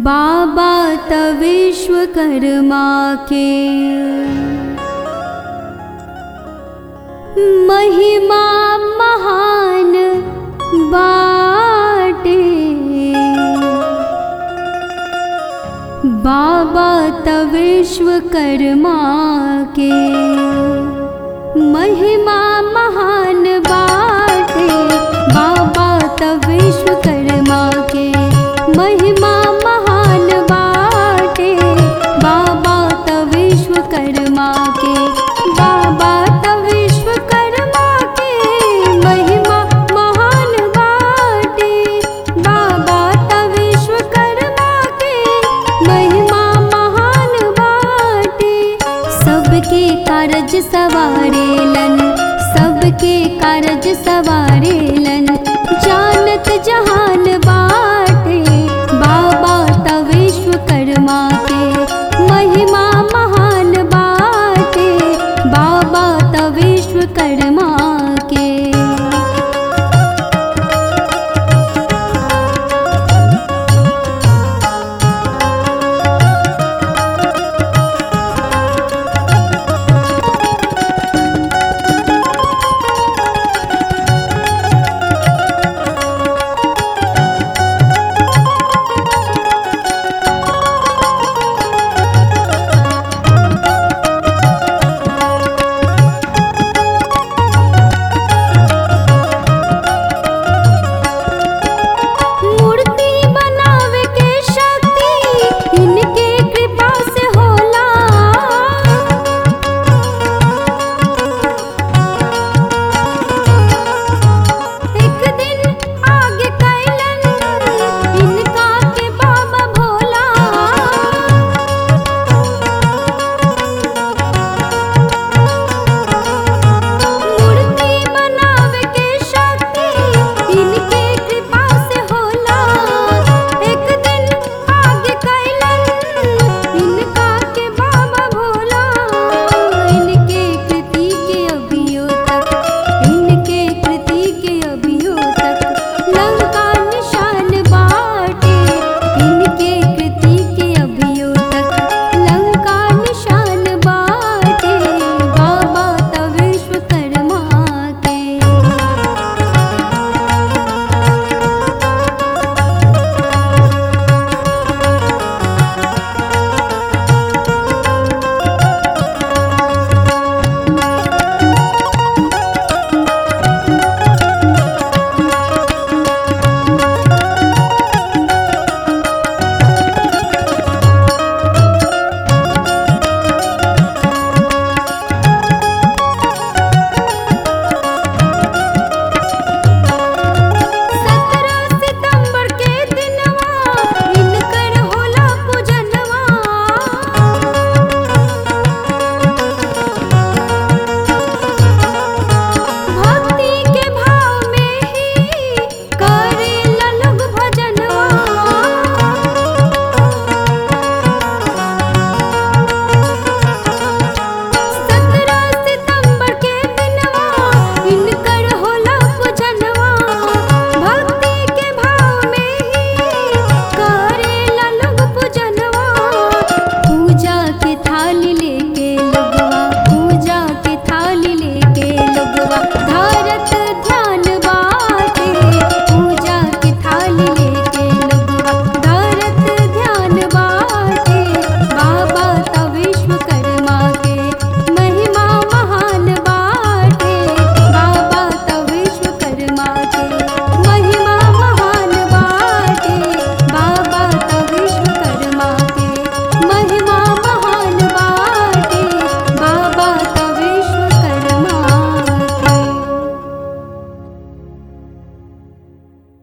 बाबा त विश्वकर्मा के महिमा महान बाटे बाबा त विश्वकर्मा के महिमा महान बाटे बाबा त विश्वकर्मा के महिमा महान बाटे बाबा त विश्वकर्मा के बाबा त विश्वकर्मा के महिमा महान बाटे बाबा त विश्वकर्मा के महिमा महान बाटे सबके कारज सवारेलन सबके कारज सवारेलन जानत जहान बाटे बाबा त विश्वकर्मा के महिमा महान बाटे बाबा त विश्वकर्मा